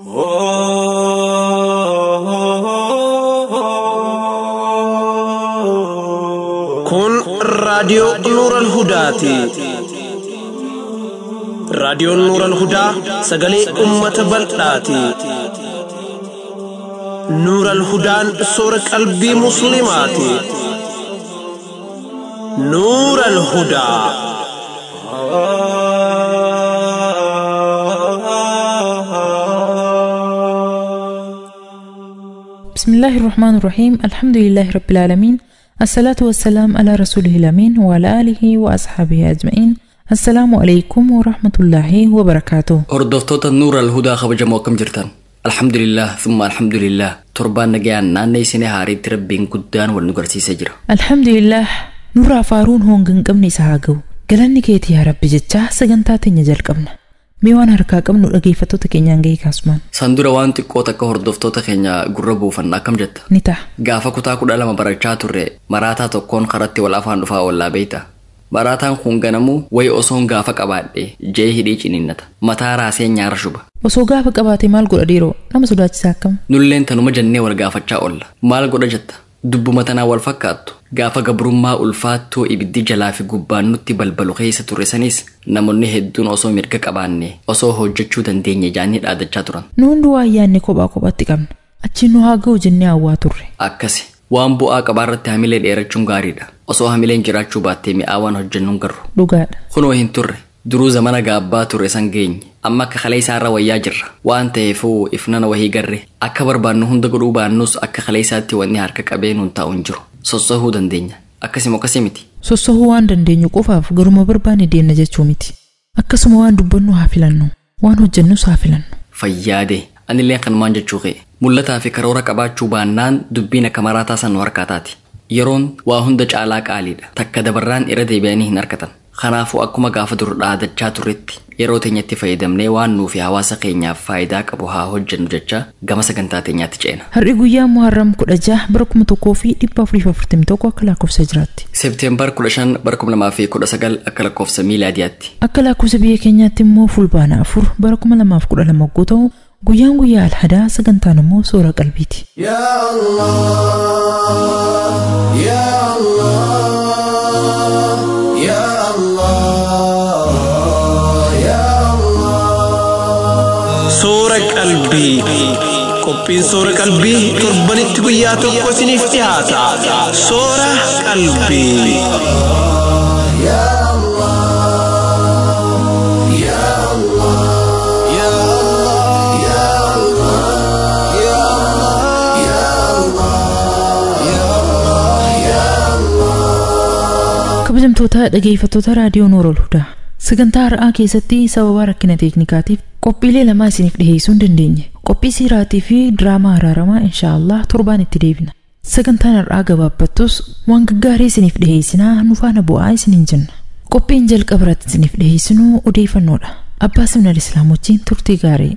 Kun raadiyoo Nuuran Hudaati. Raadiyoon Nuuran Hudaa sagalee uummata bal'aati. Nuuran Hudaan soora qalbii Musliimaati. Nuuran Hudaa. بسم الله الرحمن الرحيم الحمد لله رب العالمين الصلاة والسلام على رسوله الأمين وعلى آله وأصحابه أجمعين السلام عليكم ورحمة الله وبركاته hordoftoota nuura alhudaa kabajamoo akkam jirtan alhamdulillah thumma alhamdulillah torbaan nagayaan naannoo isinii haariitti rabbiin guddaan wal nu garsiisee jira الحمد لله نور فارون هون قمني سهاقو قالني كيتي يا رب جتشا سجنتاتي نجل قمنا ميوان هركا قمنو أجيفتو تكينيان جاي كاسمان san dura waan xiqqoo takka hordoftoota keenya gurra buufan akkam jetta نتا gaafa kutaa kudha lama barachaa turre maraataa tokkoon karatti wal afaan dhufaa ollaa beeyta maraataan kun ganamuu wayi osoon gaafa qabaadhe jee hidhii ciniinnata mataa raasee nyaara shuba osoo gaafa qabaate maal godha dhiiroo nama sodaachisaa akkam nulleen tanuma jennee wal gaafachaa olla maal godha jetta dubbuma tanaa wal fakkaattu gaafa gabrummaa ulfaattoo ibiddi jalaa fi gubbaan nutti balbalu keessa ture sanis namoonni hedduun osoo mirga qabaanne osoo hojjechuu dandeenye jaanii dhaadachaa turan nu hundi waa yaanne kophaa kophaatti qabna achi nu haa ga'u jennee hawwaa turre akkasi waan bu'aa qabaarratti hamilee dheerachuun gaariidha osoo hamileen jiraachuu baattee mi'aa waan hojjennuun garru dhugaadha kunoo hin turre duruu zamana gaabbaa ture san geenye amma akka kalee isaarra wayyaa jirra waan ta'eefuu ifnana wahii garre akka barbaannu hunda godhuu baannus akka kalee isaatti wanni harka qabee nuun taa'u hin jiru sossahuu dandeenya akkasimo akkasii miti sossahuu waan dandeenyu qofaaf garuma barbaanne deemna jechuu miti akkasuma waan dubbannu haa filannu waan hojjennus haa filannu fayyaade anillee kanumaan jechuu kee mul'ataa fi karoora qabaachuu baannaan dubbiin akka maraataa san nu harkaataati yeroon waa hunda caalaa qaaliidha takka dabarraan irra deebi'anii hin harkatan kanaafuu akkuma gaafa dur dhaadachaa turretti yeroo teenyatti fayyadamnee waan nuu fi hawaasa keenyaaf faayidaa qabu haa hojjennu jecha gama sagantaa teenyaatti ceena har'i guyyaa muharram kudha jaha bara kuma tokkoo fi dhibba afurii fi afurtamii tokko akka lakkoofsa jiraatti seepteembar 15 bara 2019 akka lakkoofsa miilaadiyaatti akka lakkoofsa biyya keenyaatti immoo fulbaana afur bara kuma lamaaf kudha lama yogguu ta'u guyyaan guyyaa alhadaa sagantaan immoo soora qalbiiti يا الله يا الله يا الله يا الله Soora qalbii. Qophiin soora qalbii torbanitti guyyaa tokko isiniif dhiyaata. Soora qalbii. يا الله يا الله يا الله يا الله يا الله يا الله يا الله kabajamtoota dhageeffattoota raadiyoo noorol hudaa sagantaa har'aa keessatti sababa rakkina teeknikaatiif qophiilee lamaa isiniif dhiheessuu hin dandeenye qophii siiraatii fi diraamaa araaramaa inshaallah torbaan itti deebina sagantaan har'aa gabaabbattus waan gaggaarii isiniif dhiheessinaa nu faana bu'aa isiniin jenna qophiin jalqaba irratti isiniif dhiheessinu odeeffannoodha abbaa simnal islaam wajjiin turtii gaarii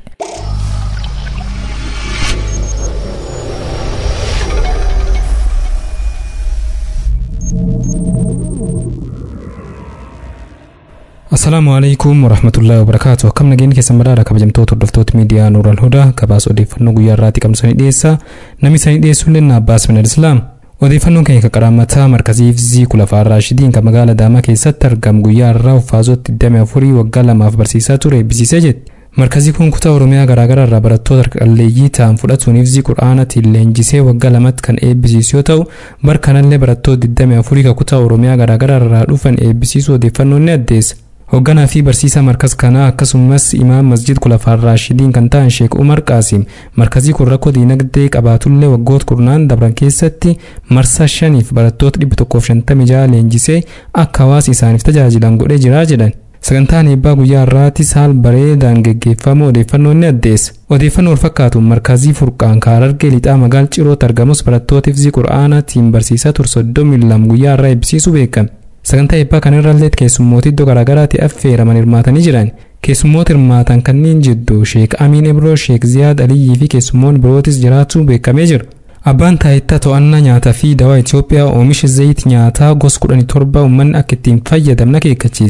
Assalaamu alaikum warahmatullahi wabarakaatu akkam nageenya keessan badhaadha kabajamtoota hordoftoota miidiyaa Nuural Hudaa gabaasa odeeffannoo guyyaa irraatti qabsanii dhiyeessa namni isanii dhiyeessuun lenna Abbaas Minal Islaam odeeffannoon keenya qaqqaraamataa markazii Ifzii Kulafaa Raashidiin kan magaalaa Daamaa keessatti argamu guyyaa irraa uffaazotti 24 waggaa lamaaf barsiisaa ture eebbisiisee jetti. Markazii kun kutaa Oromiyaa garaagaraa irraa barattoota qalleeyyii ta'an fudhatuun Ifzii qura'aanatiin leenjisee waggaa lamatti kan eebbisiisu yoo ta'u bara kanallee barattoota 24 kan kutaa Oromiyaa garaagaraa irraa dhufan eebbisiisuu odeeffannoon ni addeessa. Hoogganaa fi barsiisaa markaz kanaa akkasumas imaam masjid kulafaa raashidiin kan ta'an Sheek Umar Qaasim markazii kun rakkoo diinagdee qabaatullee waggoota kurnaan dabran keessatti marsaa shaniif barattoota 156 leenjisee akka hawaasa isaaniif tajaajilan godhee jira jedhan. Sagantaan eebbaa guyyaa irraatti saal bareedaan geggeeffamu odeeffannoon ni addeessa. Odeeffannoo wal fakkaatuun markazii furqaan kaarargee lixaa magaal cirootti argamus barattoota ifzii qura'aanaatiin barsiisaa ture soddomii lama guyyaa irraa eebbisiisuu beekame. Sagantaa eebbaa kanarrallee keessummoota iddoo garaagaraatti affeeraman hirmaatanii jiran. Keessummoota hirmaatan kanneen jidduu Sheek Amiin Ibroo, Sheek Ziyaad Aliyyii fi keessummoonni birootis jiraachuu beekamee jira. Abbaan taayitaa to'annaa nyaataa fi dawaa Itoophiyaa oomisha zayit nyaataa gosa kudhanii torba uummanni akka ittiin fayyadamna akeekkachiise.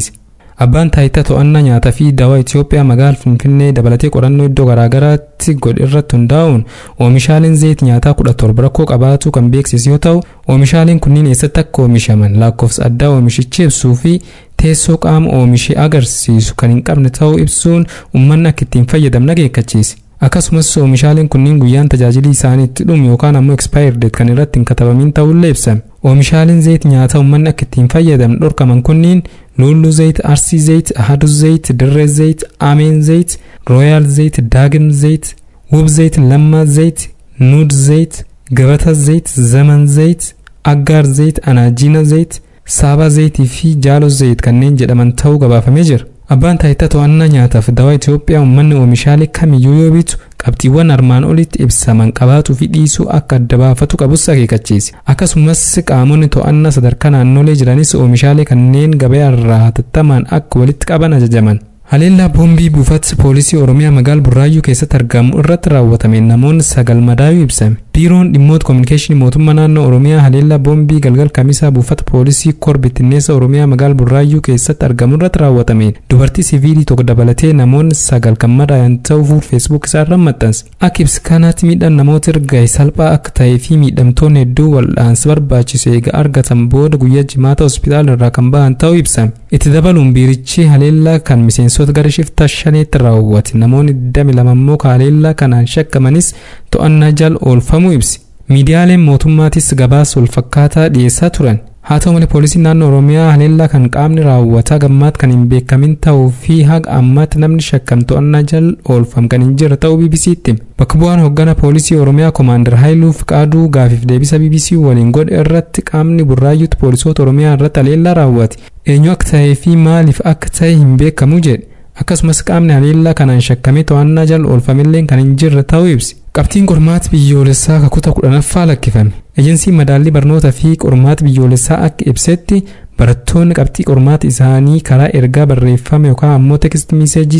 abbaan taayitaa to'annaa nyaataa fi dawaa Itoophiyaa magaalaa Finfinnee dabalatee qorannoo iddoo garaagaraatti godhe irratti hundaa'uun oomishaaleen zayit nyaataa kudha torba rakkoo qabaatu kan beeksisu yoo ta'u oomishaaleen kunniin eessatti akka oomishaman lakkoofsa addaa oomishichi ibsuu fi teessoo qaama oomishee agarsiisu kan hin qabne ta'uu ibsuun uummanni akka ittiin fayyadaman akeekkachiise. akkasumas oomishaaleen kunniin guyyaan tajaajilii isaanii itti dhumu yookaan ammoo expire date kan irratti hin katabamin ta'ullee ibsame. Oomishaaleen zayit nyaataa uummanni akka ittiin fayyadaman dhorkaman kunniin lulluu zayit, arsii zayit, ahadu zayit, dirree zayit, ameen zayit, rooyaal zayit, daagim zayit, wub zayit, lammaa zayit, nuud zayit, gabata zayit, zaman zayit, aggaar zayit, anaajina zayit, saabaa zayitii fi jaalo zayit kanneen jedhaman ta'uu gabaafamee jira. Abbaan taayitaa to'annaa nyaataaf dawaa Itoophiyaa uummanni oomishaalee kamiyyuu yoo bitu qabxiiwwan armaan olitti ibsaman qabaatuu fi dhiisuu akka adda baafatu qabus akeekkachiise. Akkasumas qaamonni to'annaa sadarkaa naannolee jiranis oomishaalee kanneen gabaa irraa hatattamaan akka walitti qaban ajajaman. Haleellaa boombii buufata poolisii Oromiyaa magaalaa Burraayyuu keessatti argamu irratti raawwatame namoonni sagal madaa'uu ibsame. Biiroon dhimmoota kominikeeshinii mootummaa naannoo Oromiyaa haleellaa boombii galgal kamisaa buufata poolisii kor bittinneessa Oromiyaa magaalaa Burraayyuu keessatti argamu irratti raawwatame. Dubartii siviilii tokko dabalatee namoonni sagal kan madaa'an ta'uu fuula feesbuuk isaarra maxxanse. Akka ibsa kanaatti miidhaan namoota erga salphaa akka ta'ee fi miidhamtoonni hedduu wal'aansa barbaachisu eega argatan booda guyyaa jimaata hospitaala irraa kan bahan ta'uu ibsame. Itti dabaluun biirichi haleellaa kan miseensota gara shiftaa shaneetti raawwate namoonni 22 immoo haleellaa kanaan shakkamanis to'annaa jala oolfamuu ibsi. Miidiyaaleen mootummaatis gabaasa walfakkaataa dhiyeessaa turan. Haa ta'u malee poolisiin naannoo Oromiyaa haleellaa kan qaamni raawwataa gammaatti kan hin beekamin ta'uu fi haga ammaatti namni shakkame to'annaa jala oolfame kan hin jirre ta'uu BBC'tti. Bakka bu'aan hoggana poolisii Oromiyaa Komaander Haayiluu Fiqaaduu gaafiif deebisa BBC waliin godhe irratti qaamni burraayyuutti poolisoota Oromiyaa irratti haleellaa raawwate. Eenyu akka ta'ee fi maaliif akka ta'e hin beekamu jedhe. Akkasumas qaamni haleellaa kanaan shakkamee to'annaa jala oolfamillee kan hin jirre ta'uu ibsi. Qabxiin qormaata biyyoolessaa kutaa kudhanaffaa lakkifame. Ejensiin madaallii barnootaa fi qormaata biyyoolessaa akka ibsetti barattoonni qabxii qormaata isaanii karaa ergaa barreeffame yookaan ammoo teekst miiseejii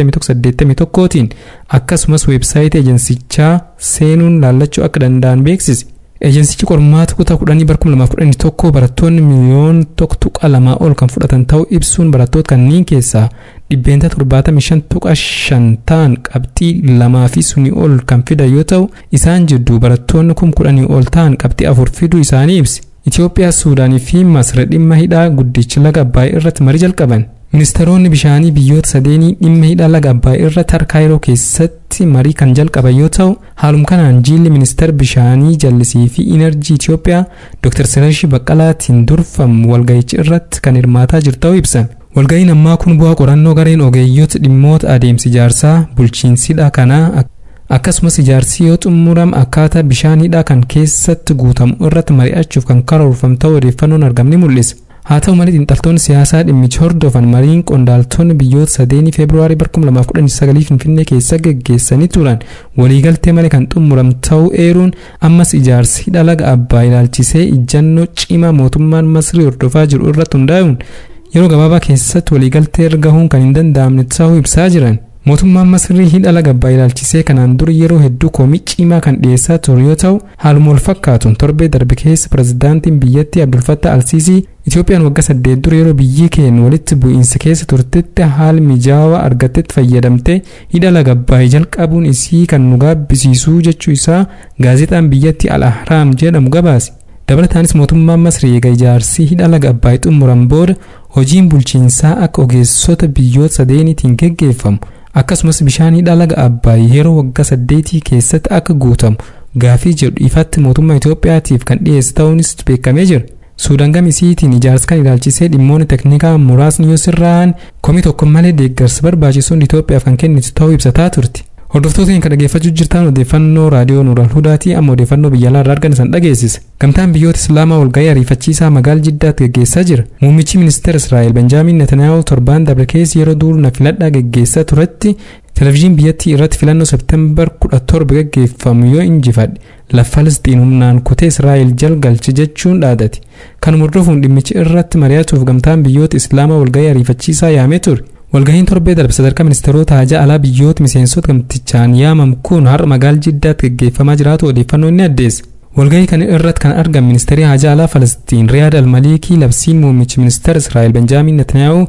8181tiin akkasumas weebsaayitii ejensichaa seenuun laallachuu akka danda'an beeksise. Ejensichi qormaata kutaa kudhanii bara 2011 barattoonni miliyoona tokko tuqa lamaa ol kan fudhatan ta'uu ibsuun barattoota kanneen keessaa dhibbeenta 75 tuqa 5 ta'an qabxii lamaa fi sunii ol kan fidan yoo ta'u isaan jidduu barattoonni kum kudhanii ol ta'an qabxii afur fiduu isaanii ibsi. Itoophiyaa, Suudaanii fi Masra dhimma hidhaa guddicha laga Abbaayii irratti marii jalqaban. Ministeeronni bishaanii biyyoota sadeenii dhimma hidha laga Abbaayii irratti harka Kaayiroo keessatti marii kan jalqaban yoo ta'u, haaluma kanaan jiilli ministeera bishaanii jallisii fi inerjii Itoophiyaa Dr. Siraashii Baqqalaatiin durfamu walga'icha irratti kan hirmaataa jiru ta'uu ibsan. Walga'iin ammaa kun bu'aa qorannoo gareen ogeeyyoota dhimmoota adeemsi ijaarsaa bulchiinsidha kanaa akkasumas ijaarsi yoo xumurame akkaataa bishaan hidhaa kan keessatti guutamu irratti mari'achuuf kan karoorfame ta'uu odeeffannoon argamni mul'isa. haa ta'u malee xiinxaltoonni siyaasaa dhimmicha hordofan mariin qondaaltonni biyyoota sadeenii feebruwaarii 2019 finfinnee keessa geggeessanii turan waliigaltee malee kan xumurame ta'uu eeruun ammas ijaarsi hidha laga abbaa ilaalchisee ijjannoo cimaa mootummaan masrii hordofaa jiru irratti hundaa'uun yeroo gabaabaa keessatti waliigaltee irra gahuun kan hin danda'amne ta'uu ibsaa jiran. mootummaan masrii hidha laga abbaa ilaalchisee kanaan dura yeroo hedduu komii cimaa kan dhiyeessaa ture yoo ta'u haaluma wal fakkaatuun torbee darbe keessa pirezidaantiin biyyattii abdulfattah alsiisii itoophiyaan waggaa saddeet dura yeroo biyyi keenya walitti bu'iinsa keessa turtetti haala mijaawaa argatetti fayyadamtee hidha laga abbaa jalqabuun isii kan nu gaabbisiisuu jechuu isaa gaazexaan biyyattii al ahraam jedhamu gabaase. dabalataanis mootummaan masrii eega ijaarsi hidha laga abbaa xumuran booda hojiin bulchiinsaa akka ogeessota biyyoota sadeeniitiin geggeeffamu akkasumas bishaan hidha laga abbaay yeroo waggaa saddeetii keessatti akka guutamu gaafii jedhu ifatti mootummaa Itoophiyaatiif kan dhiyeesse ta'uunis beekamee jira. Suudaan gamisiitiin ijaarsa kan ilaalchisee dhimmoonni teknikaa muraasni yoo sirraa'an komii tokko malee deeggarsa barbaachisuun Itoophiyaaf kan kennitu ta'uu ibsataa turti. Hordoftoota kan dhaggeeffachuu jirtan odeeffannoo raadiyoo Nuural Hudaatii amma odeeffannoo biyya alaa irraa argan san dhageessisa. Gamtaan biyyoota Islaamaa walgahii ariifachiisaa magaala Jiddaatti gaggeessaa jira. Muummichi ministeera Israa'el Benjaamin Netanyaahuu torbaan dabre keessa yeroo duula filannoo gaggeessaa turetti televezyiinii biyyattii irratti filannoo Septembar 17 gaggeeffamu yoo injifadhe lafa Falasxiin humnaan kutee Israa'el jala galche jechuun dhaadate. Kanuma hordofuun dhimmichi irratti mari'achuuf gamtaan biyyoota Islaamaa walgahii ariifachiisaa yaamee ture. walgahiin torbee darbe sadarkaa ministeerota haajaa alaa biyyoota miseensota gamtichaan yaamam kun har'a magaala jiddaatti gaggeeffamaa jiraatu odeeffannoo ni addeessa. walgahii kana irratti kan argaman ministeerri haajaa alaa falastiin riyaad almaliikii labsiin muummichi ministeera israa'el benjaamin netanyaa'uu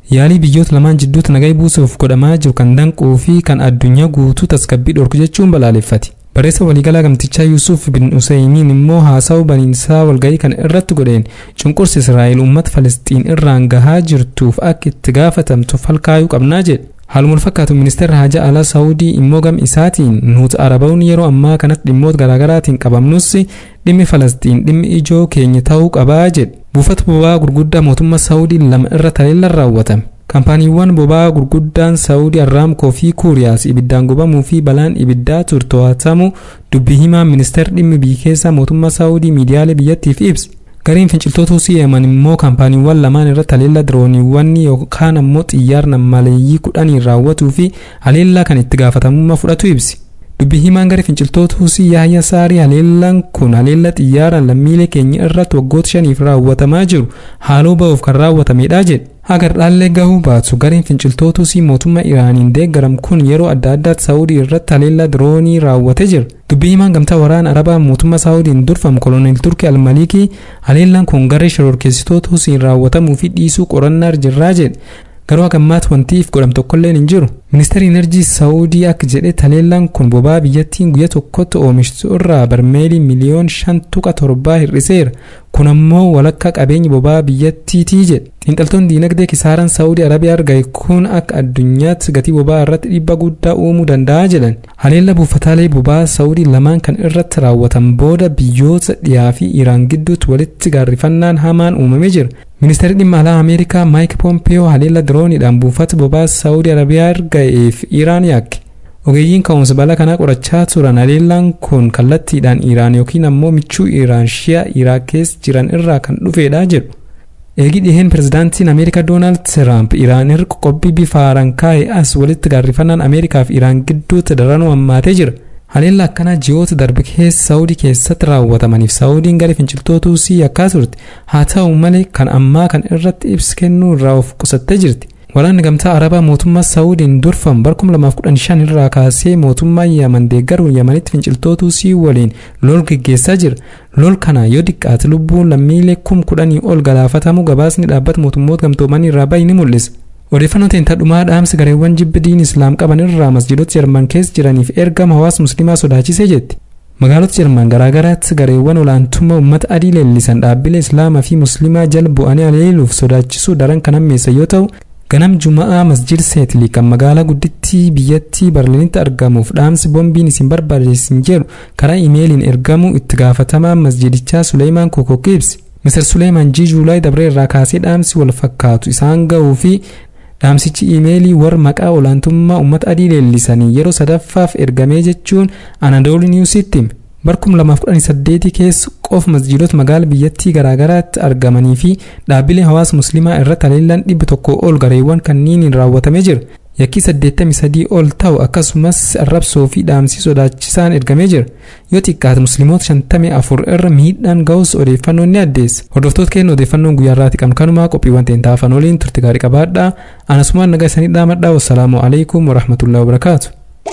yaalii biyyoota lamaan jidduutti nagaa buusuuf godhamaa jiru kan danquu fi kan addunyaa guutuu tasgabbii dhorku jechuun balaaleffate. Barreessa waliigalaa gamtichaa Yuusuf bin Useymiin immoo haasawuu baniinsaa walgahii kan irratti godheen cunqursi Israa'el uummata Falasxiin irraan gahaa jirtuuf akka itti gaafatamtu falkaayuu qabnaa jedhe. Haaluma wal fakkaatu ministeerri haajaa alaa Saawudii immoo gam isaatiin nuti Arabaawwan yeroo ammaa kanatti dhimmoota garaagaraatiin qabamnus dhimmi Falasxiin dhimmi ijoo keenya ta'uu qabaa jedhe. Buufata boba'aa gurguddaa mootummaa Saawudii lama irra taleellaan raawwatame. Kaampaaniiwwan boba'aa gurguddaan Saawudii Arraamkoo fi Kuuriyaas ibiddaan gubamuu fi balaan ibiddaa ture to'atamu dubbii himaa ministeerri dhimmi biyya keessaa mootummaa Saawudii miidiyaalee biyyattiif ibse. Gareen finciltoota Husii Yemen immoo kaampaaniiwwan lamaan irratti haleellaa dirooniiwwan yookaan ammoo xiyyaara maleeyyii kudhanii raawwatuu fi haleellaa kan itti gaafatamummaa fudhatu ibsi. Dubbii himaan garee finciltoota Husii Yaahyaa Saarii haleellaan kun haleellaa xiyyaara lammiilee keenya irratti waggoota shaniif raawwatamaa jiru haaloo ba'uuf kan raawwatamedha jedhe. Agar dhaallee gahuu baatu gareen finciltoota Husii mootummaa Iraaniin deeggaram kun yeroo adda addaatti Saawudii irratti haleellaa diroonii raawwatee jira. Dubbii himaan gamtaa waraana Arabaa mootummaa Saawudiin durfamu koloneel Turkii Almalikii haleellaan kun garee shororkeessitoota Husiin raawwatamuu fi dhiisuu qorannaa jirraa jedhe. Garuu hagammaatti wanti if godham tokkolleen hin jiru. Ministeerri Inerjii Saawudii akka jedhe haleellaan kun boba'aa biyyattiin guyya tokkotti oomishtu irraa barmeelii miliyoon shan tuqa torbaa hir'iseera. Kun ammoo walakkaa qabeenya boba'aa biyyattiitii jedhe. Xiinxaltoonni diinagdee kisaaraan Saawudii Arabiyaa argame kun akka addunyaatti gatii boba'aa irratti dhiibbaa guddaa uumuu danda'a jedhan. Haleellaa buufataalee boba'aa Saawudii lamaan kan irratti raawwatan booda biyyoota dhiyaa fi Iraan gidduutti walitti gaarrifannaan hamaan uumamee jira. Ministeerri dhimma alaa Ameerikaa Maayik Poompeyoo haleellaa dirooniidhaan buufata boba'aa Saawudii Arabiyaa argameef Iraan yakke. Ogeeyyiin ka'umsa balaa kanaa qorachaa turan haleellaan kun kallattiidhaan Iraan yookiin ammoo michuu Iraan shi'a Iraaq keessa jiran irraa kan dhufedha jedhu. Eegi dhiheen pirezidaantiin Ameerikaa Doonaald Tiraamp Iraan irra qoqqobbii bifa haaraan kaa'e as walitti gaarrifannaan Ameerikaa fi Iraan gidduutti daranuu hammaatee jira. Haleellaa akkanaa ji'oota darbe keessa Saawudii keessatti raawwatamaniif Saawudiin gara finciltoota Husii yakkaa turte. Haa ta'u malee kan ammaa kan irratti ibsa kennuu irraa of qusattee jirti. Waraanni gamtaa Arabaa mootummaa Saawudiin durfamu bara 2015 irraa kaasee mootummaa Yaman deeggaruun Yamanitti finciltoota Husii waliin lol geggeessaa jira. Lol kana yoo xiqqaate lubbuun lammiilee kum kudhanii ol galaafatamu gabaasni dhaabbata mootummoota gamtoomanii irraa bahe ni mul'isa. Odeeffannoo teentadhumaa dhaamsi gareewwan jibbi diin islaam qaban irraa masjiidota Jarman keessa jiraniif ergama hawaasa musliimaa sodaachisee jetti. Magaalota Jarman garaagaraatti gareewwan olaantummaa uummata adii leellisan dhaabbilee islaamaa fi musliimaa jala bu'anii haleeluuf sodaachisuu daran kan hammeessa yoo ta'u ganam juma'aa masjid seetlii kan magaalaa guddittii biyyattii barliinitti argamuuf dhaamsi boombiin isin barbaadeessin jedhu karaa imeeliin ergamuu itti gaafatamaa masjidichaa Suleemaan Kokokoo ibsi. Mr. Suleemaan Jii Juulaay dabree irraa kaasee dhaamsi wal fakkaatu isaan ga'uu fi dhaamsichi imeelii warra maqaa olaantummaa uummata adii leellisanii yeroo sadaffaaf ergamee jechuun Anadoolu Niwusitti hime. Bara 2018 keessa qofa masjiidota magaala biyyattii garaagaraatti argamanii fi dhaabbilee hawaasa musliimaa irratti haleellaan dhibba tokko ol gareewwan kanniiniin raawwatamee jira. Yakkii 83 ol ta'u akkasumas arrabsoo fi dhaamsii sodaachisaan ergamee jira. Yoo xiqqaate musliimoota 54 irra miidhaan ga'us odeeffannoon ni addeessa. Hordoftoota keenya odeeffannoon guyyaa irraati qabnu kanumaa qophiiwwan teentaa afaan waliin turte gaarii qabaadhaa. Anasumaan nagaa isanii dhaamadhaa. Wassalaamu alaikum warahmatullahi wabarakaatu.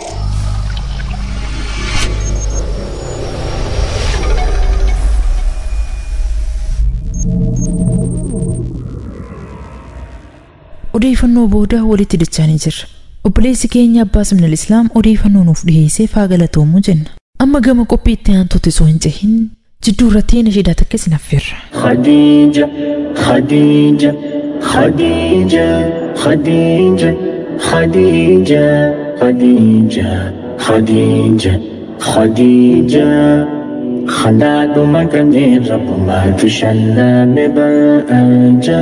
odeeffannoo booda walitti dachaanii jirra obboleessi keenya abbaa simnal islaam odeeffannoo nuuf dhiheessee faa galatoomu jenna amma gama qophii itti aantutti osoo hin cehin jidduu irratti nashiidaa takka isin affeerra خديجة خديجة خديجة خديجة خديجة خديجة خديجة خديجة خلاد مكان رب ما تشلى ببرأجا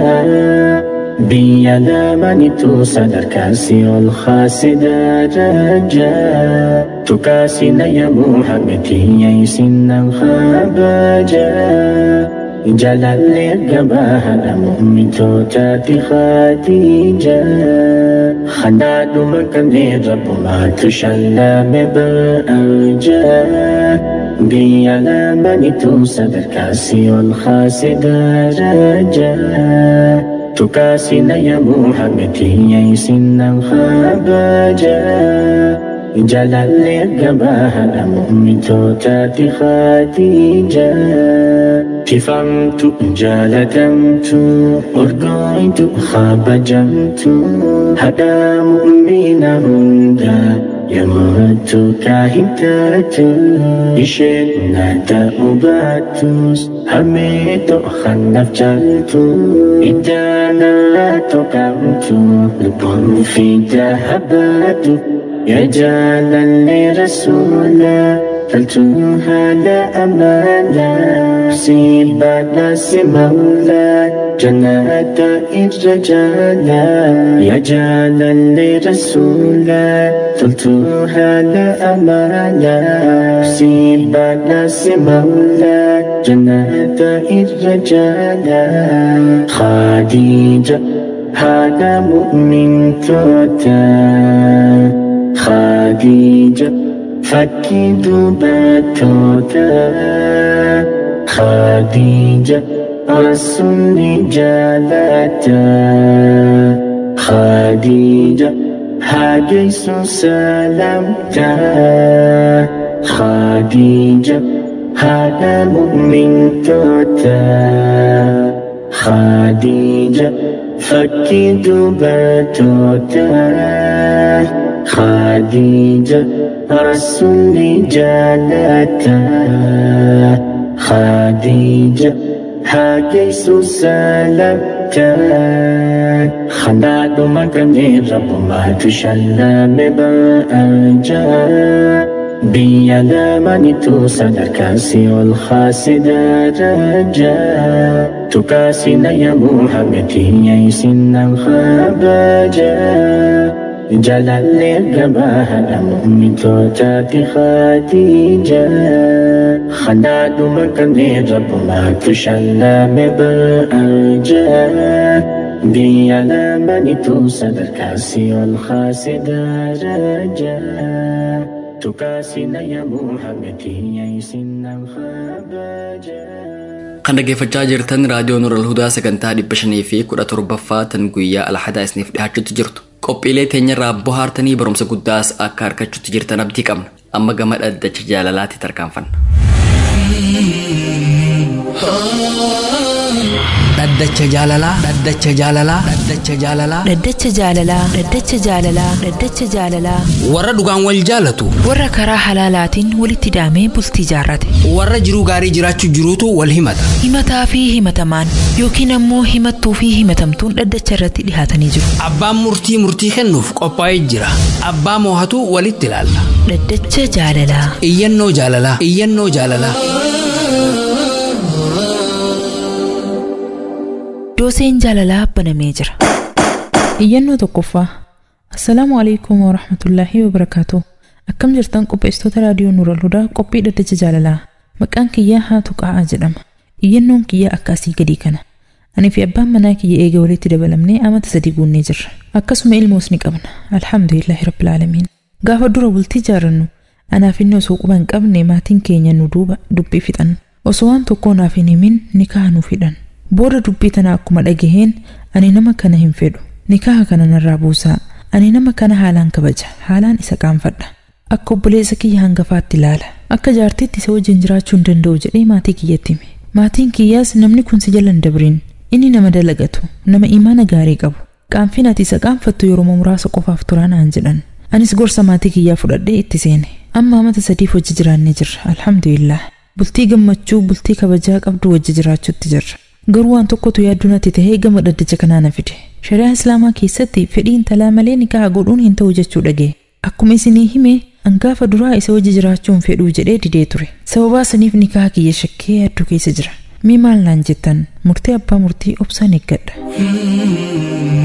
بيا من توصدر كاسي الخاسدة رجا تكاسنا يا محمد يسن الخباجا جلال الجباه مؤمن توتاتي خديجة خناد مكان رب ما تشلى ببرأجا بيا من توصدر كاسي الخاسدة رجا تكاسنا يا محمد يسن الخباجا جلالي قباها مؤمتوتا خديجة تفهمت جالتمت أرقيت خابجمت هذا مؤمن هندا يموت كاهتات إشنا تأباتوس هميت خنف جلتو إدانا تقمت لبن في ذهباتو يا جالا لرسولا فلتوها لا أمانا سيبا ناس مولا جنات الرجالا يا جالا لرسولا فلتوها لا أمانا سيبا ناس مولا جنات الرجالا خديجة هذا مؤمن توتا خديجة فكي دبتوتا خديجة رسول جالتا خديجة حديث سلامتا خديجة هذا مؤمن توتا خديجة فكي دبتوتا خديجة رسول جالتا خديجة حديث سلامتا خناد مكني رب ما تشلى ببأجا بيدا من توسد كاسي والخاسد رجا تكاسي يا محمد يسن الخباجا جلال قباها أمي توتات خديجة خناد مكني رب ما تشلى ببأجا بيدا من توسد الكاسي والخاسد رجا تكاسنا يا محمد يسن الخباجا kan dhaggeeffachaa jirtan raadiyoo Nurul Hudaa sagantaa dhibba shanii fi kudha torbaffaa tan guyyaa alhadaa isiniif dhiyaachuutti jirtu. Qophiilee teenyarraa bohaartanii barumsa guddaas akka argachuutti jirtan abdii qabna. Amma gama dhaddacha jaalalaatti tarkaanfanna. dhaddacha jaalalaa dhaddacha jaalalaa dhaddacha jaalalaa Dhaddacha jaalalaa Dhaddacha jaalalaa Dhaddacha jaalalaa warra dhugaan wal jaalatu warra karaa halaalaatiin walitti daamee bultii jaarrate warra jiruu gaarii jiraachuu jiruutu wal himata himataa fi himatamaan yookiin ammoo himattuu fi himatamtuun dhaddacha irratti dhihaatanii jiru abbaan murtii murtii kennuuf qophaa'ee jira abbaa moohatu walitti ilaalla Dhaddacha jaalalaa iyyannoo jaalalaa iyyannoo jaalalaa dooseen jaalalaa banamee jira iyyannoo tokkoffaa assalaamu alaikum warahmatullaahi wabarakaatu akkam jirtan qopheessitoota raadiyoo nuural hudaa qophii dhaddacha jaalalaa maqaan kiyyaa haatu qa'aa jedhama iyyannoon kiyyaa akkasii gadii kana ani fi abbaan manaa kiyya eega walitti dabalamnee amata sadii guunnee jirra akkasuma ilmoos ni qabna alhamdulillaahi rabbil aalamiin gaafa dura bultii jaarannu anaaf inni osoo quba hin qabne maatiin keenya nu duuba dubbii fixan osoo waan tokkoo naaf hin himin nikaa nu fidhan booda dubbii tana akkuma dhagaheen ani nama kana hin fedhu nikaa kana narraa buusaa ani nama kana haalaan kabaja haalaan isa qaanfadha akka obboleessa kiyya hangafaatti ilaala akka jaartiitti isa wajjin jiraachuu hin danda'u jedhee maatii kiyyatti hime maatiin kiyyaas namni kun si jala hin dabriin inni nama dalagatu nama imaana gaarii qabu qaanfiin ati isa qaanfattu yeroo muraasa qofaaf turaa naan jedhan anis gorsa maatii kiyyaa fudhadhee itti seene amma amata sadiif wajji jiraannee jirra alhamdulillah bultii gammachuu bultii kabajaa qabdu wajji jiraachuutti jirra garuu waan tokkotu yaaddu natti tahee gama dhaddacha kanaa na fide shari'aa islaamaa keessatti fedhii intalaa malee nikaa godhuun hin ta'u jechuu dhagee akkuma isinii hime angaafa duraa isa wajji jiraachuun fedhuu jedhee didee ture sababaa saniif nikaa kiyya shakkee yaadduu keessa jira mee maal naan jettan murtee abbaa murtii obsaan eeggadha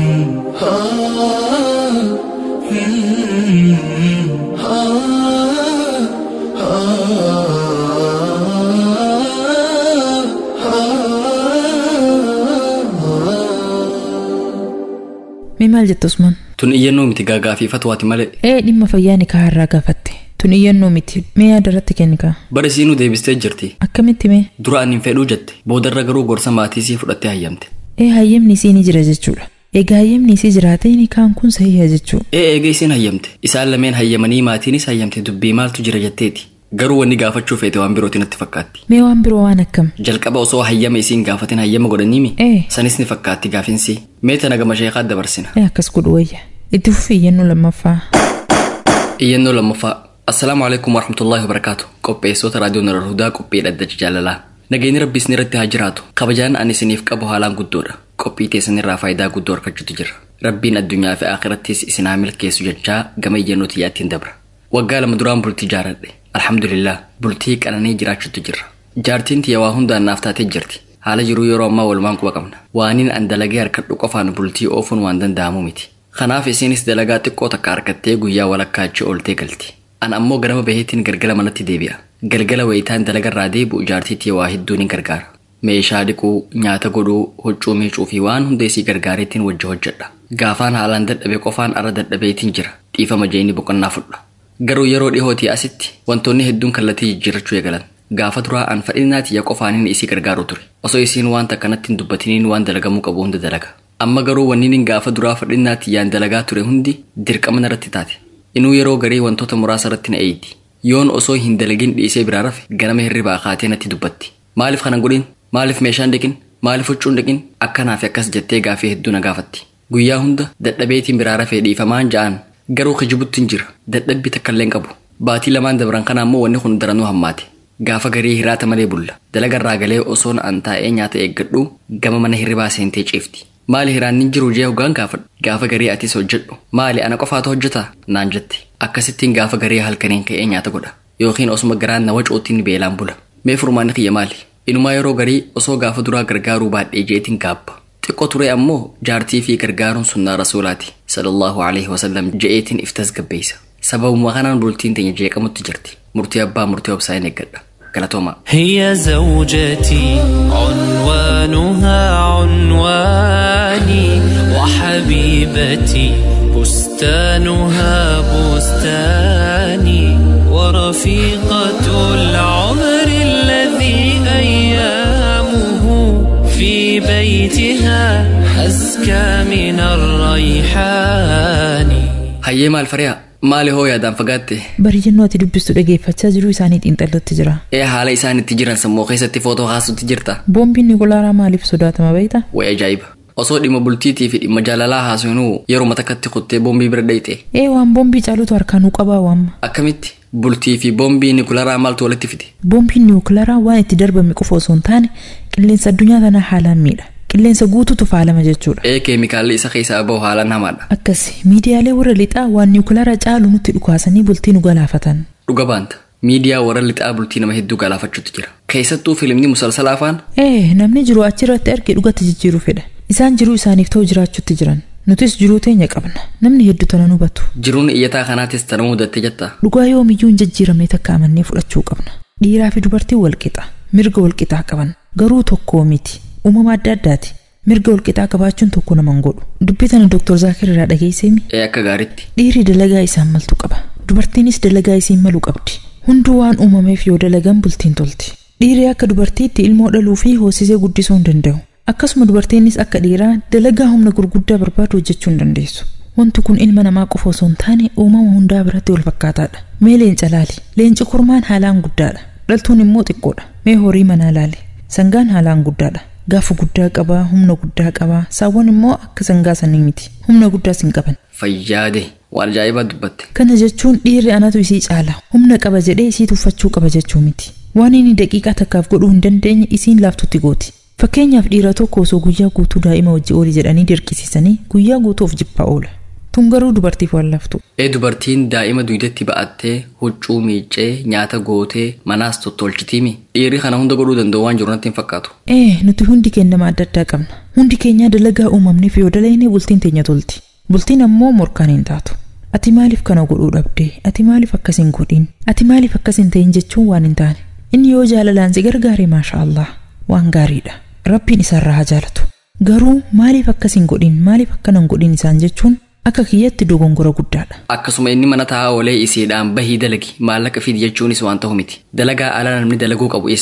mee maal jetta usman Tun iyyannoo miti gaagaafi fatwaati malee. ee dhimma fayyaa nikaa irraa gaafatte tun iyyannoo miti mee yaada irratti kennikaa Bara siinuu deebistee jirti. akkamitti mee Dura ani hin fedhuu jette. Boodarra garuu gorsa maatii sii fudhattee hayyamte. ee hayyamni siinii jira jechuudha Egaa hayyamni isii jiraate nikaan kun sahiha jechuu. Ee eega isiin hayyamte isaan lameen hayyamanii maatiinis hayyamte dubbii maaltu jira jetteeti garuu wanni gaafachuu feete waan birootiin natti fakkaatti. Mee waan biroo waan akkam? Jalqaba osoo hayyama isiin gaafatin hayyama godhaniimi Ee. sanis ni fakkaatti gaafinsi mee tana gama sheekaat dabarsina. Ee akkas godhu wayya. Itti fufi iyyannoo lammaffaa. Iyyannoo lammaffaa. Assalaamu alaikum warahmatullaahi wabarakaatu. Qopheessitoota raadiyoo Nuur Hudaa qophii dhaddacha jaalalaa. Nageenyi rabbi isin irratti haa jiraatu. Kabajaan ani isiniif qabu haalaan guddoodha. Qophii teessan irraa faayidaa guddoo argachuutu jira. Rabbiin addunyaa fi akhirattis isin haa milkeessu jechaa gama iyyannoo xiyyaattiin dabra. Waggaa lama duraan bultii jaaradhe. Alhamdulillah bultii qananii jiraachuutu jira. Jaartiin tiyya waa hundaan naaf taatee jirti. Haala jiruu yeroo ammaa walumaan quba qabna. Waaniin an dalagee harkadhu qofaan bultii oofuun waan danda'amu miti. Kanaaf isinis dalagaa xiqqoo takka harkattee guyyaa walakkaa achi ooltee galti. An ammoo ganama baheetiin galgala manatti deebi'a. Galgala wayitaan dalagarraa deebi'u jaartiitii waa hedduun hin gargaara. Meeshaa dhiquu, nyaata godhuu, huccuu miicuu fi waan hunda isii gargaareetiin wajji hojjedha. Gaafaan haalaan dadhabe qofaan arra dadhabeetiin jira. Dhiifama jeeni boqonnaa fudha. Garuu yeroo dhihootii asitti wantoonni hedduun kallattii jijjiirrachuu eegalan. Gaafa duraa an fadhinaa tiyya qofaanin isii gargaaru ture. Osoo isiin waan takka natti hin dubbatiniin waan dalagamuu qabu hunda dalaga. Amma garuu wanniin gaafa duraa fadhinaa tiyyaan dalagaa ture hundi dirqama narratti taate. Inuu yeroo garii wantoota muraasa irratti na eeyti. Yoon osoo hin dalagin dhiisee biraa rafe ganama hirribaa kaatee natti dubbatti. Maaliif kana godhin? Maaliif meeshaan dhiqin? Maaliif huccuun dhiqin? Akkanaa fi akkas jettee gaafii hedduu na gaafatti. Guyyaa hunda dadhabeetiin biraa rafee dhiifamaan ja'an garuu kijibutti hin jira. Dadhabbii takka illee hin qabu. Baatii lamaan dabran kana ammoo wanni kun daranuu hammaate. Gaafa garii hiraata malee bulla. Dalagarraa galee osoon an taa'ee nyaata eeggadhu gama mana hirribaa seentee ciifti. Maali hiraan hin jiru jee hoggaan gaafadhu. Gaafa garii atis hojjedhu. Maali ana qofaatu hojjeta? Naan jette. Akkasittiin gaafa garii halkaniin ka'ee nyaata godha. Yookiin osuma garaan na wacuutiin beelaan bula. Mee furmaanni kiyya maali? Inumaa yeroo garii osoo gaafa duraa gargaaruu baadhee jeetiin gaabba. Xiqqoo ture ammoo jaartii fi gargaaruun sunnaa rasuulaati. Sallallahu alaihi wasallam je'eetiin if tasgabbeessa. Sababuma kanaan bultiin teenya jeeqamutti jirti. Murtii abbaa murtii obsaa hin eeggadha. Galatoomaa. هي زوجتي عنوانها عنواني وحبيبتي بستانها بستاني ورفيقة العمر الذي أيامه في بيتها أزكى من الريحان Hayyee maal fariyaa? Maali hoo yaadaan fagaatte? Bari jennuu ati dubbistu dhageeffachaa jiruu isaanii xiinxallotti jira. Ee haala isaan itti jiran sammuu keessatti footoo kaasutti jirta? Boombiin Nikolaaraa maaliif sodaatama beektaa? Way ajaa'iba! Osoo dhimma bultiitii fi dhimma jaalalaa haasofnuu yeroo takkatti kuttee boombii bira dhayxe. Ee waan boombii caalutu harkaanuu qabaa waamma. Akkamitti? Bultii fi boombii Nikolaaraa maaltu walitti fide? Boombiin Nikolaaraa waan itti darbame qofa osoo hin taane qilleensa addunyaa tanaa haalaan miidha. Qilleensa guututu faalama jechuudha. Ee keemikaalli isa keessaa bahu haalaan hamaadha. Akkasi miidiyaalee warra lixaa waan Nikolaaraa caalu nutti dhukaasanii bultii nu galaafatan. Dhuga baanta. Miidiyaa warra lixaa bultii nama hedduu galaafachuutu jira. Keessattuu filimni musalsalaa afaan Ee namni jiru achirratti arge dhugatti jijjiiruu fedha. Isaan jiruu isaaniif ta'u jiraachuutti jiran. Nutis jiruu teenya qabna. Namni hedduu tana nu hubatu. jiruun iyyataa kanaatis tana mudatte jetta. Dhugaa yoomiyyuu hin jijjiiramne takka amannee fudhachuu qabna. Dhiiraa fi dubartiin walqixa. Mirga walqixaa qaban. Garuu tokkoo miti. Uumama adda addaati. Mirga walqixaa qabaachuun tokko nama hin godhu. Dubbii tana Dr. Zaakir irraa dhageesseemi. Ee akka gaariitti. Dhiirri dalagaa isaan maltu qaba. Dubartiinis dalagaa isiin malu qabdi. Hunduu waan uumameef yoo dalagan bultiin tolti. Dhiirri akka dubartiitti ilmoo dhaluu fi hoosisee guddisuu hin danda'u. Akkasuma dubartiinis akka dhiiraa dalagaa humna gurguddaa barbaadu hojjechuu hin dandeessu. Wanti kun ilma namaa qofa osoo hin taane uumama hundaa biratti wal fakkaataadha. Mee leenca laali. Leenci kormaan haalaan guddaadha. Dhaltuun immoo xiqqoodha. Mee horii manaa laali. Sangaan haalaan guddaadha. Gaafa guddaa qabaa, humna guddaa qabaa. Saawwan immoo akka sangaa sanii miti. Humna guddaas hin qaban. Fayyaade waan ajaa'ibaa dubbatte. Kana jechuun dhiirri anatu isii caala. Humna qaba jedhee isii tuffachuu qaba jechuu miti. Waan inni daqiiqaa takkaaf godhuu hin dandeenye isiin laaftutti gooti. Fakkeenyaaf dhiira tokko osoo guyyaa guutuu daa'ima wajji ooli jedhanii dirqisiisanii guyyaa guutuuf jibbaa oola. Tun garuu dubartiif waan laftu. Ee dubartiin daa'ima dugdatti ba'attee huccuu miiccee nyaata gootee manaas tottolchitiimi. Dhiirri kana hunda godhuu danda'u waan jiru natti hin fakkaatu. Ee nuti hundi keenya nama adda addaa qabna. Hundi keenyaa dalagaa uumamneef yoo dalagne bultiin teenya tolti. Bultiin ammoo morkaan hin taatu. Ati maaliif kana godhuu dhabdee? Ati maaliif akkas hin godhin? Ati maaliif akkas hin ta'in jechuun waan hin taane. Inni yoo jaalalaan si gargaare maasha Allah waan gaariidha. Rabbiin isarraa haa jaalatu. Garuu maaliif akkas hin godhin? Maaliif akkana hin godhin isaan jechuun akka kiyyatti dogongora guddaadha. Akkasuma inni mana taa'aa oolee isiidhaan bahii dalagi maallaqa fidi jechuunis waan ta'u miti. Dalagaa ala namni dalaguu qabu isa.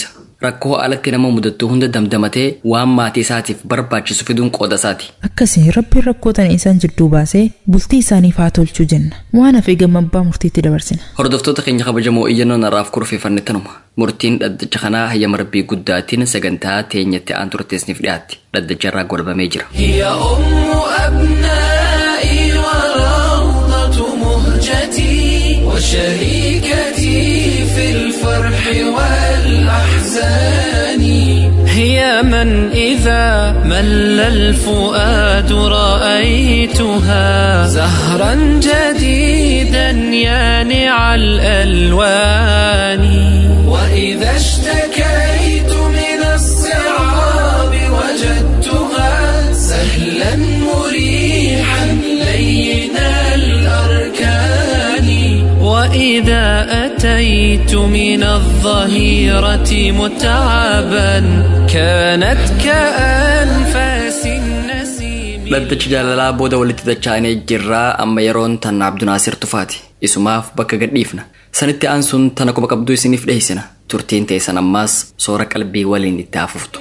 rakkoo alatti nama mudattu hunda damdamatee waan maatii isaatiif barbaachisu fiduun qooda isaati. Akkasii rabbiin rakkoota isaan jidduu baasee bultii isaaniif haa tolchu jenna. Waan hafe gama abbaa murtiitti dabarsina. Hordoftoota keenya kabajamoo iyyannoon har'aaf kurfeeffanne tanuma. Murtiin dhaddacha kanaa hayyama rabbii guddaatiin sagantaa teenyatti aan turteesniif dhiyaatti. Dhaddacha irraa golbamee jira. هي أم أبنائي وروضة مهجتي وشريكتي في الفرح والأحزان هي من إذا مل الفؤاد رأيتها زهرا جديدا يانع الألوان وإذا اشتكيت من الصعاب وجدتها سهلا مريحا لين الأركان وإذا أتيت من الظهيرة متعبا كانت كأنفاس النسيم Dhaddachi jaalalaa booda walitti dacha'anii jirraa amma yeroon tan Abdunaasir tufaati. Isumaaf bakka gadhiifna. Sanitti aansuun tana quba qabduu isiniif dhiyeessina. Turtiin teessan ammaas soora qalbii waliin itti hafuftu.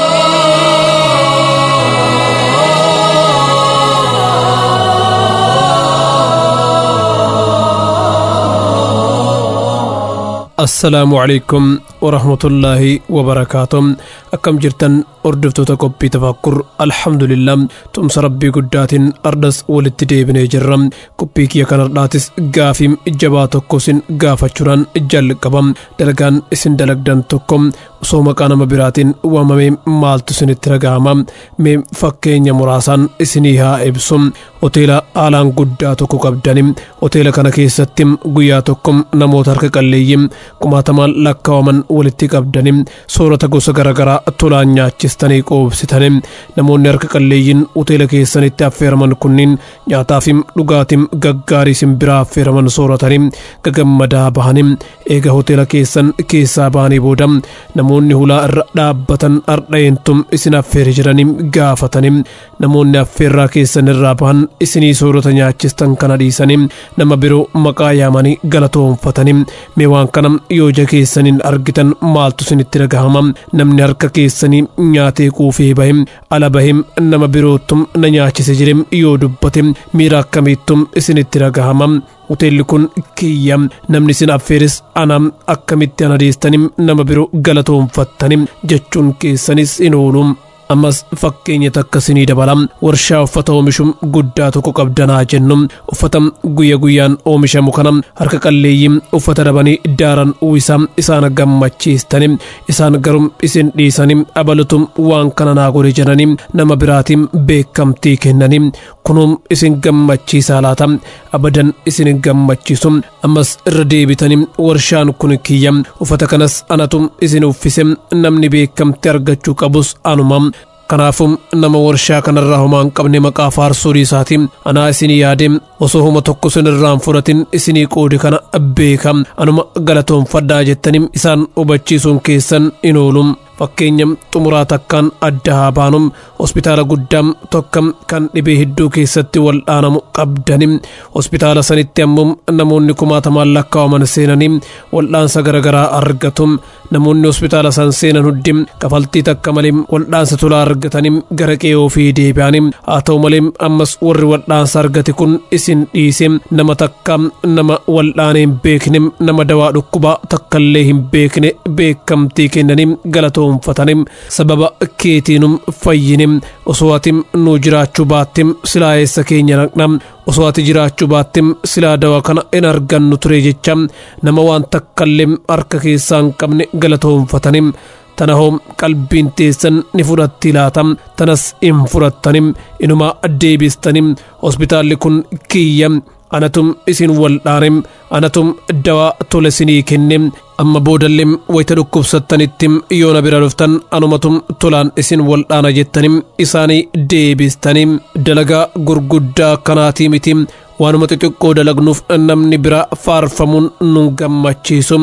assalaamu calaykum warahmatullaahi wabarakaatu akkam jirtan hordoftoota qophii tafakkur alhamdulillah tumsa rabbii guddaatiin ardas walitti deebinee jirra qophii kiyya kanardhaatis gaafii jabaa tokko isin gaafachuudhaan jalqaba dalagaan isin dalagdan tokko osoo maqaa nama biraatiin waamamee maaltu isinitti dhaga'ama mee fakkeenya muraasaan isinii haa ibsu hoteela haalaan guddaa tokko qabdani hoteela kana keessatti guyyaa tokko namoota harka qalleeyyii kumaatamaan lakkaawaman walitti qabdani soorata gosa garaagaraa tolaan nyaachistanii qoobsitani namoonni harka qalleeyyiin hoteela keessanitti affeeraman kunniin nyaataa fi dhugaatii gaggaarii isin biraa affeeraman sooratanii gagammadaa bahanii eega hoteela keessan keessaa bahanii booda namoonni hulaa irra dhaabbatan ardha'eentum isin affeere jedhanii gaafatanii namoonni affeerraa keessan irraa bahan isinii soorata nyaachistan kana dhiisanii nama biroo maqaa yaamanii galatoonfatanii mee waan kana yoo ija keessaniin argitan maaltu isinitti dhagahama namni harka keessanii nyaatee quufee bahe ala bahe nama biroottum na nyaachise jedhe yoo dubbate miira akkamiittum isinitti dhagahama hoteelli kun kiyya namni isin affeeres ana akkamitti ana dhiistanii nama biroo galatoonfattanii jechuun keessanis hin oolu ammas fakkeenya takka isinii dabala warshaa uffata oomishu guddaa tokko qabdanaa jennu uffata guyya guyyaan oomishamu kana harka qalleeyyii uffata dabanii daaran uwwisa isaan gammachiistani isaan garuu isin dhiisanii abalutu waan kana naa godhe jedhanii nama biraatiin beekamtii kennanii kunuun isin gammachiisaa laata abadan isin gammachiisu ammas irra deebitanii warshaan kun kiyya uffata kanas anatu isin uffise namni beekamtii argachuu qabus anuma kanaafuu nama warshaa kanarraa homaa hin qabne maqaa faarsuu isaatiin anaa isinii yaade osoo homa tokko isin irraan fudhatin isinii qoode kana beeka anuma galatoonfadhaa jettanii isaan hubachiisuun keessan hin oolu fakkeenya xumuraa takkaan adda haa baanu hospitaala guddaa tokko kan dhibee hedduu keessatti wal'aanamu qabdani hospitaala sanitti ammoo namoonni kumaatamaan lakkaawaman seenanii wal'aansa garaagaraa argatu namoonni hospitaala san seenan hundi kafaltii takka malee wal'aansa tolaa argatanii gara qe'ee ofii deebi'anii haa ta'u malee ammas warri wal'aansa argate kun isin dhiise nama takka nama wal'aanee hin beekne nama dawaa dhukkubaa takkallee hin beekne beekamtii kennanii galatoonfatanii sababa keetiinum fayyine osoo ati nu jiraachuu baattim silaa eessa keenya naqna osoo ati jiraachuu baattim silaa dawaa kana hin argannu ture jecha nama waan takkallee harka keessaa hin qabne galatoonfatanii tana hoo qalbiin teessan ni fudhatti laata tanas hin fudhattanim inuma deebistanim hospitaalli kun kiyya anatum isin wal'aanem anatum dawaa tole isinii kennem amma boodallee wayita dhukkubsattanitti yoo na bira dhuftan anumatum tolaan isin wal'aana jettanim isaanii deebistanim dalagaa gurguddaa kanaatii miti waanuma xixiqqoo dalagnuuf namni bira faarfamuun nu gammachiisu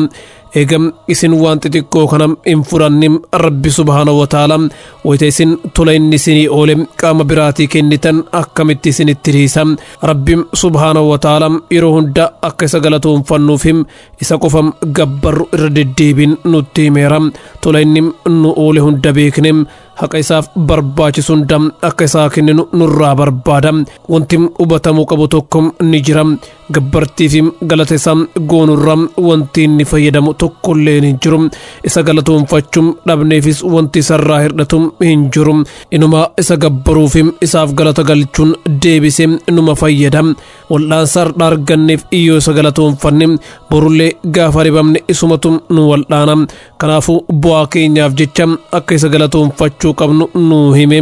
eegam isin waan xixiqqoo kana hin fudhannim rabbi subhaanahu wa ta'ala wayita isin tola inni isinii oole qaama biraatii kennitan akkamitti isinitti dhiisa rabbi subhaanahu wa ta'ala yeroo hunda akka isa galatoonfannuufim isa qofam gabbarru irra deddeebiin nutti himeera tola inni nu oole hunda beekne haqa isaaf barbaachisu hunda akka isaa kenninu nurraa barbaada wanti hubatamuu qabu tokko ni jira gabbartiif galata isaa goonurra wanti inni fayyadamu tokkollee hin jiru isa galatoonfachuun dhabneefis wanti isarraa hir'atu hin jiru inuma isa gabbaruuf isaaf galata galchuun deebisee numa fayyada wal'aansa har'a arganneef iyyoo isa galatoonfanne borullee gaafa ribamne isumatu nu wal'aana kanaafuu bu'aa keenyaaf jecha akka isa galatoonfachuu qabnu nu hime.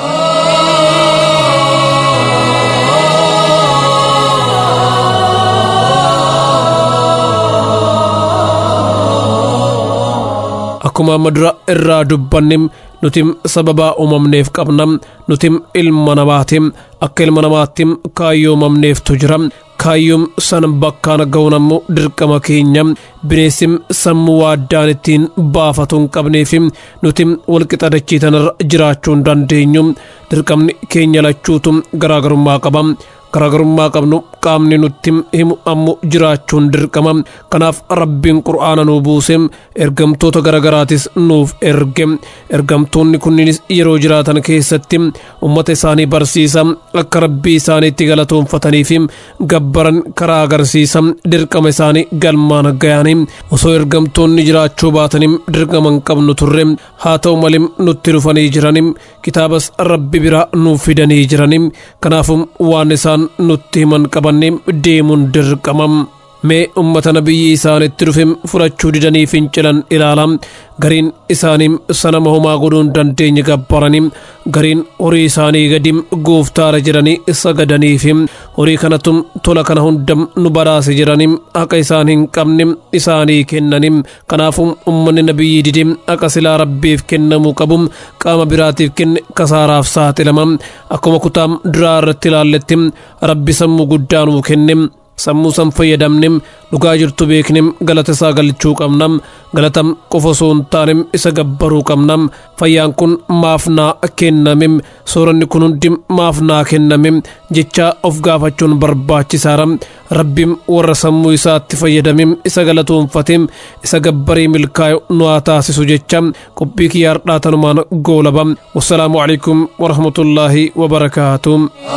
akkuma amma dura irraa dubbanne nuti sababaa uumamneef qabna nuti ilma namaati akka ilma namaatti kaayyoo uumamneeftu jira kaayyoon san bakkaan ga'uun ammoo dirqama keenya bineensi sammuu waaddaan ittiin baafatu hin qabneef nuti walqixa dachii tanarra jiraachuu hin dandeenyu dirqamni keenya lachuutu garaagarummaa qaba garaagarummaa qabnu qaamni nutti himu ammoo jiraachuun dirqama kanaaf rabbiin qur'aana nuu buuse ergamtoota garagaraatis nuuf erge ergamtoonni kunniinis yeroo jiraatan keessatti ummata isaanii barsiisa akka rabbii isaaniitti galatoonfatanii fi gabbaran karaa agarsiisa dirqama isaanii galmaan gayanii osoo ergamtoonni jiraachuu baatanii dirqama hin qabnu turre haa ta'u malee nutti dhufanii jiranii kitaabas rabbi biraa nuuf fidanii jiranii kanaafuu waan isaan nutti himan qabanne deemuun dirqamam mee ummata nabiyyi isaanitti dhufe fudhachuu didanii fincilan ilaala gariin isaanii sanama homaa godhuu hin dandeenye gabbaranii gariin horii isaanii gadi gooftaara jedhanii sagadaniif horii kanatu tola kana hunda nu badhaase jedhanii haqa isaan hin qabne isaanii kennanii kanaafuu ummanni nabiyyi dide haqa silaa rabbiif kennamuu qabu qaama biraatiif kenne kasaaraaf saaxilama akkuma kutaa duraa irratti ilaalletti rabbi sammuu guddaa nuu kenne sammuu san fayyadamne dhugaa jirtu beekne galata isaa galchuu qabna galata qofa osoo hin taane isa gabbaruu qabna fayyaan kun maaf naa kenname sooranni kun hundi maaf naa kenname jecha of gaafachuun barbaachisaadha rabbiin warra sammuu isaatti fayyadame isa galatoonfate isa gabbaree milkaa'u nu haa taasisu jecha qophii kiyyaa har'aa tanumaan goolaba wassalaamu alaikum warahmatullaahi wabarakaatuh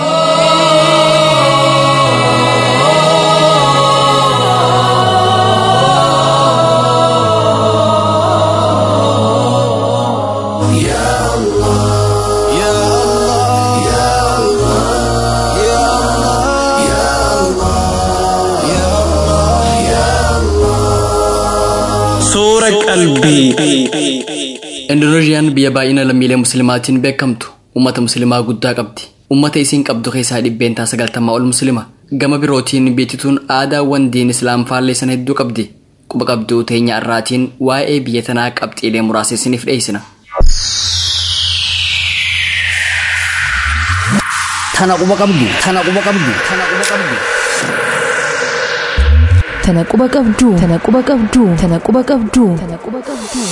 Suura qalbii. Indoneeziyaan biyya baay'ina lammiilee musliimaatiin beekamtu uummata musliimaa guddaa qabdi. Uummata isiin qabdu keessaa dhibbeentaa sagaltamaa ol musliima. Gama birootiin biyyattiin aadaawwan diin islaam faalleessan hedduu qabdi. Quba qabduu teenya irraatiin waa'ee biyya tanaa qabxiilee muraasa isiniif dhiyeessina. Tana quba qabdu. Tana quba qabdu. Tana quba qabdu. Tana quba qabduu. Tana quba qabduu. Tana quba qabduu. Tana quba qabduu.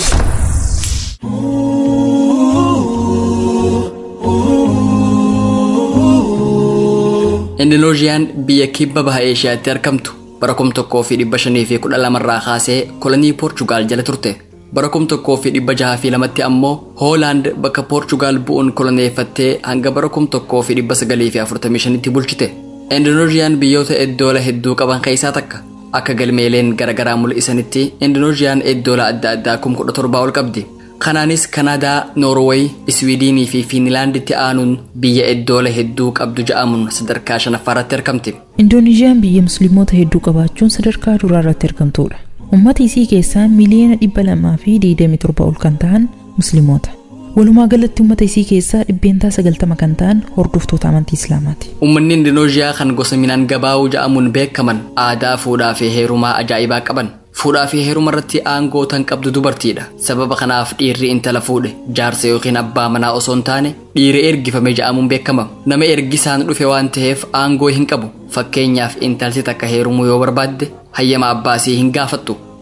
Indoneeziyaan biyya kibba baha Eeshiyaatti argamtu bara kum tokkoo fi dhibba shanii fi kudha lamarraa kaasee kolonii Poorchugaal jala turte. Bara kum tokkoo fi dhibba jaha fi lamatti ammoo Hoolaand bakka Poorchugaal bu'uun koloneeffattee hanga bara kum tokkoo fi dhibba sagalii fi afurtamii shanitti bulchite. Indoneeziyaan biyyoota eddoola hedduu qaban keessaa takka. Akka galmeeleen garaagaraa mul'isanitti Indoneeziyaan eddoola adda addaa kum kudha torbaa ol qabdi. Kanaanis Kanaadaa, Noorweey, Iswiidinii fi Fiinlaanditti aanuun biyya eddoola hedduu qabdu ja'amuun sadarkaa shanaffaarratti argamti. Indoneeziyaan biyya musliimoota hedduu qabaachuun sadarkaa duraa irratti argamtudha. Uummata isii keessaa miliyoona dhibba lamaa fi digdamii torba ol kan ta'an musliimoota. Walumaa galatti uummata isii keessaa dhibbeentaa sagaltama kan ta'an hordoftoota amantii Islaamaati. Uummanni Indonooziyaa kan gosa minaan gabaa'uu ja'amuun beekaman aadaa fuudhaa fi heerumaa ajaa'ibaa qaban. Fuudhaa fi heeruma irratti aangoo tan qabdu dubartiidha. Sababa kanaaf dhiirri intala fuudhe jaarsa yookiin abbaa manaa osoo hin taane dhiirri ergifame ja'amuun beekama. Nama ergisaan dhufe waan ta'eef aangoo hin qabu. Fakkeenyaaf intalti takka heerumuu yoo barbaadde hayyama abbaasii hin gaafattu.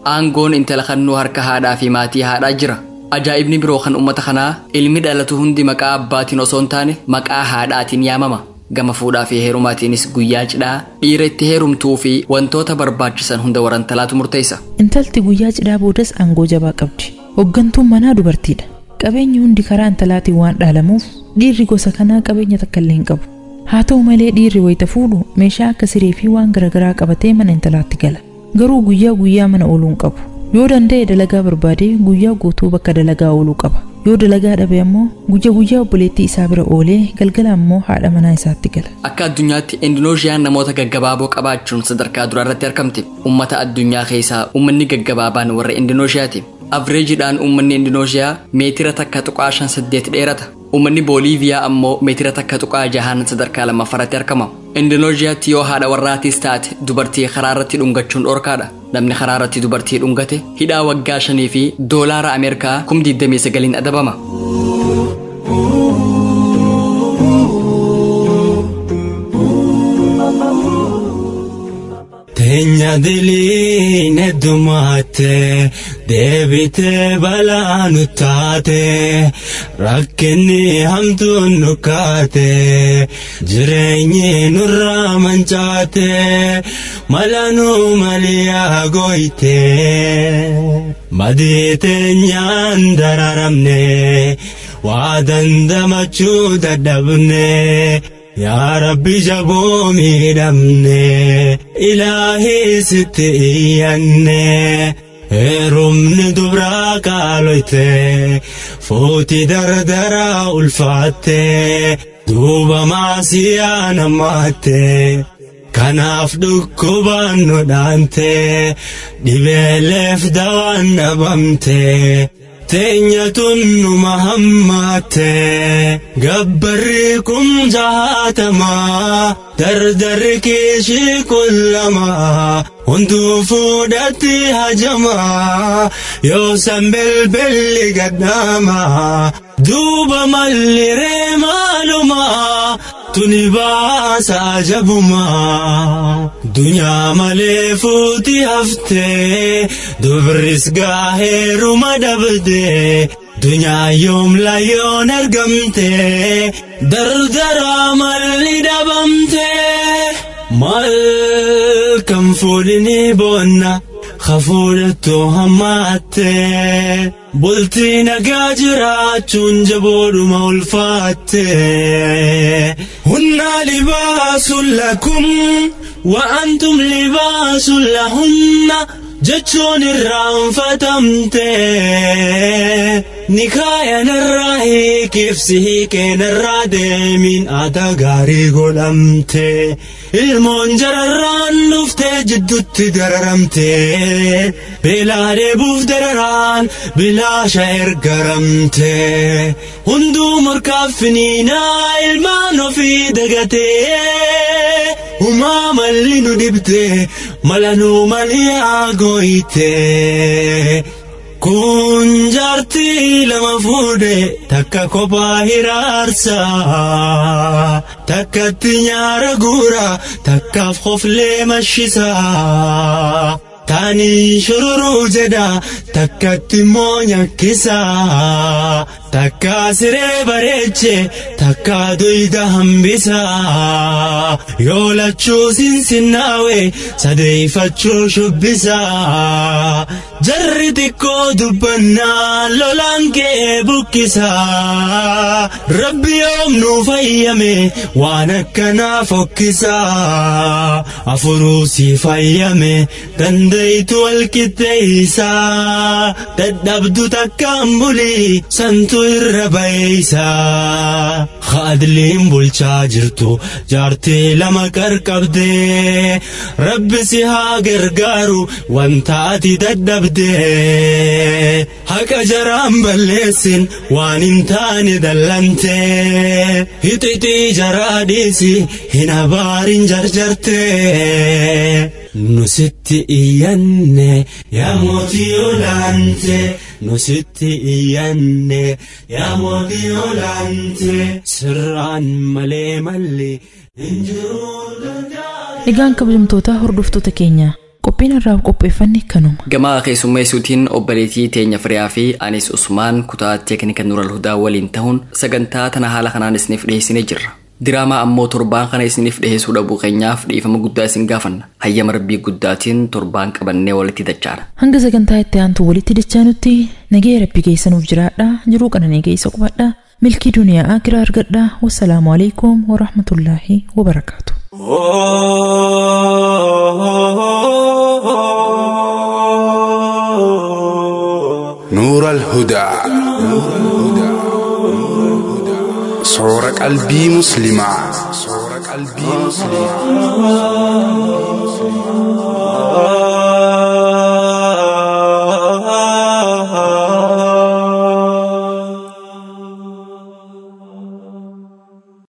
aangoon intala kannuu harka haadhaa fi maatii haadhaa jira ajaa'ibni biroo kan ummata kanaa ilmi dhalatu hundi maqaa abbaatiin osoo hin taane maqaa haadhaatiin yaamama gama fuudhaa fi heerumaatiinis guyyaa cidhaa dhiira itti heerumtuu fi wantoota barbaachisan hunda warantalaatu murteessa Intalti guyyaa cidhaa boodas aangoo jabaa qabdi. Hoggantuun manaa dubartiidha. Qabeenyi hundi karaa intalaatiin waan dhaalamuuf dhiirri gosa kanaa qabeenya takka illee hin qabu. Haa ta'u malee dhiirri wayita fuudhu meeshaa akka siree fi waan garaagaraa qabatee mana intalaatti gala. Garuu guyyaa guyyaa mana ooluu hin qabu. Yoo danda'e dalagaa barbaade guyyaa guutuu bakka dalagaa ooluu qaba. Yoo dalagaa dhabe ammoo guyyaa guyyaa obboleettii isaa bira oolee galgala ammoo haadha manaa isaatti gala. akka addunyaatti indoneeziyaan namoota gaggabaaboo qabaachuun sadarkaa duraa irratti argamti ummata addunyaa keessaa ummanni gaggabaabaan warra indoneeziyaati avreejiidhaan ummanni indoneeziyaa meetira takka tuqaa shan saddeet dheerata ummanni booliiviyaa ammoo meetira takka tuqaa jahaan sadarkaa lammaffaratti argama indoneeziyaatti yoo haadha warraatis taate dubartii karaa irratti dhungachuun dhorkaadha namni karaa irratti dubartii dhungate hidhaa waggaa shanii fi doolaara ameerikaa kum 29 adabama Teenya diliin heddumaatte deebitee balaa nu taate rakkinni hamtuun nu kaate jireenyi nurraa mancaate mala nu maliyaa gooyte badii teenyaan dararamne waa dandamachuu dadhabne. yaa rabbi jaboo miidhamne ilaahii sitti iyyanne heerumni dubraa qaaloyte fuuti dardaraa ulfaatte duuba maasiyaa namaatte kanaaf dhukkubaan nu dhaante dhibeeleef dawaan dhabamte teenya tunnuma hammaatte gabbarri kun jaatamaa dardarri keeshii kun lama hunduu fuudhatti hajamaa yoo san belbelli gadhaamaa duuba malliree maalumaa tuni baasa ajabumaa dunyaa malee fuuti haftee dubris gaaheeruma dhabdee dunyaa yoom layyoon argamte dardaraa malli dhabamte mal kan fuudhini boonna hafuudhattu hammaatte bultii nagaa jiraachuun jaboodhuma ulfaatte hunnaa libaasun lakum wa antum libaasun lahunna jechuun irraanfatamte nikaayanarraa hiikibsi hiikeenarraa deemiin aadaa gaarii godhamte ilmoon jararraan dhuftee jiddutti dararamte beelaa deebuuf dararaan bilaasha ergaramte hunduu morkaaffiniinaa ilmaan ofii dagatee Umaa malli nu dhibde mala nu maliyaa gooyte. Kun jaartii lama fuudhe takka kophaa hiraarsa. Takkatti nyaara guura takkaaf hoflee mashisa. Taanii shururuu jedha takkatti immoo nyakkisa. Takka siree bareeche takka duyda hambisa. Yoo lachuu sinsinnaawe sadeeffachuu shubbisa. Jarri xiqqoo dubbannaa lolaan kee buqqisa. Rabbi yoom nu fayyame waan akkanaa fokkisa. Afuruu si fayyame dandayitu walqixxeeysa. Dadhabdu takkaan bulii santu irra bayeeysa. Haadliin bulchaa jirtu jaartii lama qarqabdee rabbi si haa gargaaru wanta ati dadhabdee haqa jaraan balleessin waan hin taane dallantee hixixii jaraa dhiisi hin abaarin jarjartee. Nusitti iyyanne yaa mootii olaante nusitti iyyanne yaa mootii olaante sirraan malee malli hin jiru Egaan kabajamtoota hordoftoota keenya qophii qophiin irraa qopheeffanne kanuma Gamaa keessummeessuutiin obboleettii teenya firiyaa fi anis Usmaan kutaa teeknika Nural Hudaa waliin ta'uun sagantaa tana haala kanaan isiniif dhiyeessinee jirra. Diraamaa ammoo torbaan kana isiniif dhiyeessuu dhabuu keenyaaf dhiifama guddaa isin gaafanna. Hayyama rabbii guddaatiin torbaan qabannee walitti dachaana. hanga sagantaa itti aantu walitti dachaanutti nagee rabbi keessanuuf jiraadha jiruu qananii keessa qubadha milkii duniyaa akiraa argadha wassalaamu alaikum warahmatullaahi wabarakaatu نور الهدى صور قلبي مسلمة صور قلبي مسلمة